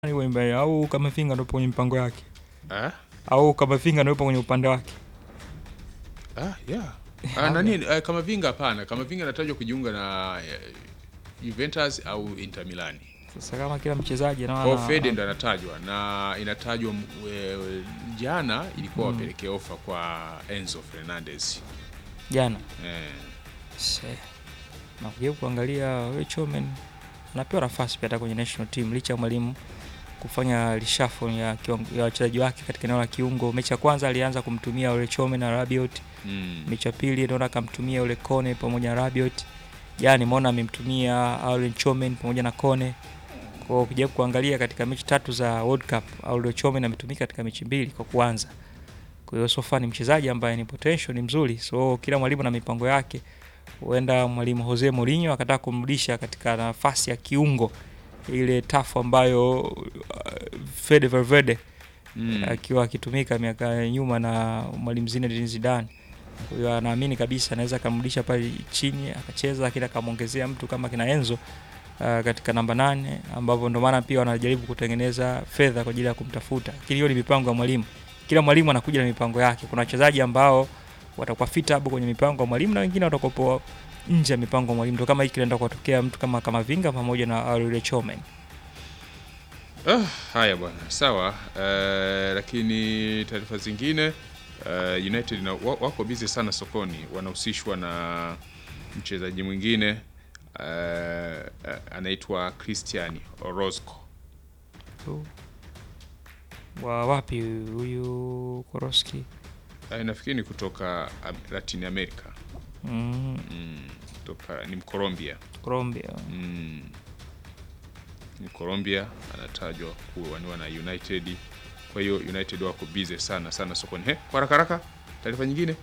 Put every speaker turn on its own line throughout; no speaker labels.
Nani Wembe au Kamavinga ndio kwenye mipango yake
Ah?
au Kamavinga ndio kwenye upande wake?
Ah, yeah. Ah, nani eh, Kamavinga hapana. Kamavinga anatajwa kujiunga na eh, Juventus au Inter Milan.
Sasa kama kila mchezaji na
Kwa Fede ndo anatajwa na inatajwa m- eh, jana ilikuwa
Mm.
wapelekee ofa kwa Enzo Fernandez.
jana
Eh.
Se. na kujaribu kuangalia wewe Chomen anapewa nafasi pia hata kwenye national team licha ya mwalimu kufanya reshuffle ya kiwango- ya wachezaji wake katika eneo la kiungo. Mechi ya kwanza alianza kumtumia ule Chomen na Rabiot,
Mm.
mechi ya pili naona akamtumia ule Kone pamoja na Rabiot. Jana nimeona amemtumia Aurelien Chomen pamoja na Kone. Kwa hiyo ukijaribu kuangalia katika mechi tatu za World Cup, Aurelien Chomen ametumika katika mechi mbili kwa kuanza. Kwa hiyo so far ni mchezaji ambaye ni potential, ni mzuri. So kila mwalimu na mipango yake. Huenda mwalimu Jose Mourinho akataka kumrudisha katika nafasi ya kiungo ile tafu ambayo uh, Fede Valverde
Mm.
akiwa akitumika miaka ya nyuma na mwalimu Zinedine Zidane. Kwa hiyo anaamini kabisa anaweza akamrudisha pale chini akacheza, lakini akamwongezea mtu kama kina Enzo uh, katika namba nane, ambapo ndio maana pia wanajaribu kutengeneza fedha kwa ajili ya kumtafuta. Lakini hiyo ni mipango ya mwalimu. Kila mwalimu anakuja na mipango yake. Kuna wachezaji ambao watakuwa fit hapo kwenye mipango ya mwalimu na wengine watakuwa nje ya mipango ya mwalimu. Ndio kama hiki kinaenda kuwatokea mtu kama Kamavinga pamoja na Aurelien Chomen.
Ah, haya bwana, sawa. Eh, lakini taarifa zingine eh, United na, wa- wako busy sana sokoni, wanahusishwa na mchezaji mwingine eh, eh, anaitwa Christian Orozco.
Tu. Wa wapi huyu Koroski?
Eh, nafikiri ni kutoka um, Latin America.
Mm,
Mm, kutoka ni Mcolombia.
Colombia.
Mm, ni Colombia anatajwa kuwaniwa na United. Kwa hiyo United wako busy sana sana sokoni. He, kwa haraka haraka taarifa nyingine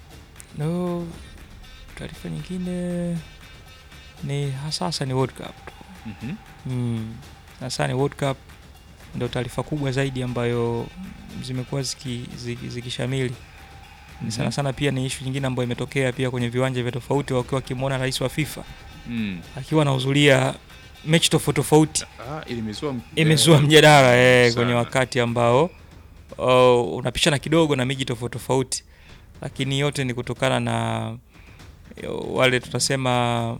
No, taarifa nyingine ni hasasa ni World Cup.
Mhm.
Mm, hasa ni World Cup ndio taarifa kubwa zaidi ambayo zimekuwa ziki- ziki- zikishamili ni sana
Mhm.
sana. Pia ni ishu nyingine ambayo imetokea pia kwenye viwanja vya tofauti, wakiwa wakimwona rais wa FIFA
Mm.
akiwa anahudhuria mechi tofauti tofauti
Ah, ili imezua m-
imezua
eh,
mjadala eh,
sana.
kwenye wakati ambao oh, unapishana kidogo na miji tofauti tofauti, lakini yote ni kutokana na eh, wale tutasema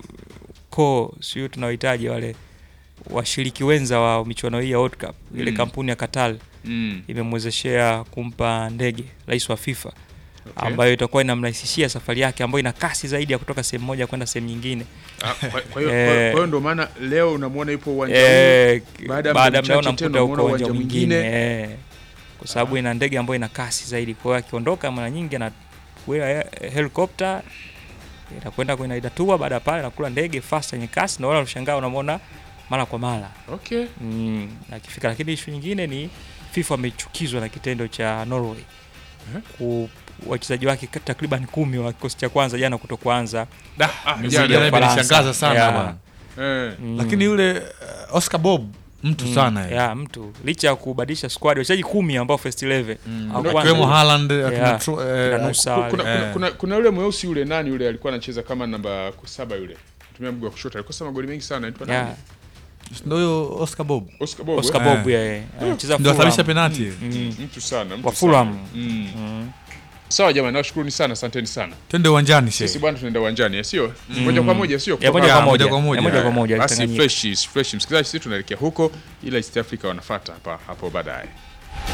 ko sio tunawahitaji wale washiriki wenza wa michuano hii ya World Cup. Ile
Mm.
kampuni ya Qatar
Mm.
imemwezeshea kumpa ndege rais wa FIFA
Okay.
ambayo itakuwa inamrahisishia safari yake ambayo ina kasi zaidi ya kutoka sehemu moja kwenda sehemu nyingine.
Ah, kwa kwa hiyo
Eh.
kwa- kwa hiyo ndo maana leo unamwona yupo uwanjani.
Eh,
baada ya
baada ya
muda
muda
mchache
unamkuta
tena
huko
unamuona
uwanja
uwanja
mwingine
mwingine.
eh, kwa sababu ina ndege ambayo ina kasi zaidi. Kwa hiyo akiondoka mara nyingi anakuwa helikopta inakwenda kwenye idatua, baada ya pale anakula ndege fast yenye kasi, na wala unashangaa unamwona mara kwa mara
Okay.
mm, akifika. Lakini ishu nyingine ni FIFA amechukizwa na kitendo cha Norway
Eh?
ku wachezaji wake takriban kumi wa kikosi cha kwanza jana kutokuanza
Da,
Ah,
mimi
jana
jana
Ufaransa.
imenishangaza sana
Yeah.
bwana.
Eh.
mm,
Lakini yule uh, Oscar Bob mtu
mm,
sana yeye.
ya mtu licha ya kubadilisha squad wachezaji kumi ambao first 11
Mm.
Au
Kuna-
kwanza-
Akiwemo Haaland, akina
Yeah.
Tro-
Kina
eh,
Nusa
Ku-
wale.
kuna, kuna,
Eh.
kuna, kuna yule mweusi yule nani yule alikuwa anacheza kama namba saba yule tumia mguu wa kushoto alikosa magoli mengi sana anaitwa
Yeah,
nani?
ndio huyo Oscar Bob.
Oscar Bob.
Oscar
eh?
Bob yeye anacheza
Ndio
Fulham.
asababisha penalti.
Mm.
Mtu sana, mtu
Wa
sana.
Fulham.
Mm.
Mm.
Sawa jamani, nawashukuruni sana, asanteni sana.
Twende uwanjani
Sisi
shehe.
bwana tunaenda uwanjani, eh, sio? Moja kwa moja, sio?
Ya
Kutoka-
moja
Ya,
kwa
moja
moja
kwa moja.
ya moja kwa moja
Basi
Tanganyika.
fresh, fresh. Msikilizaji, sisi tunaelekea huko, ila East Africa wanafuata hapa hapo baadaye.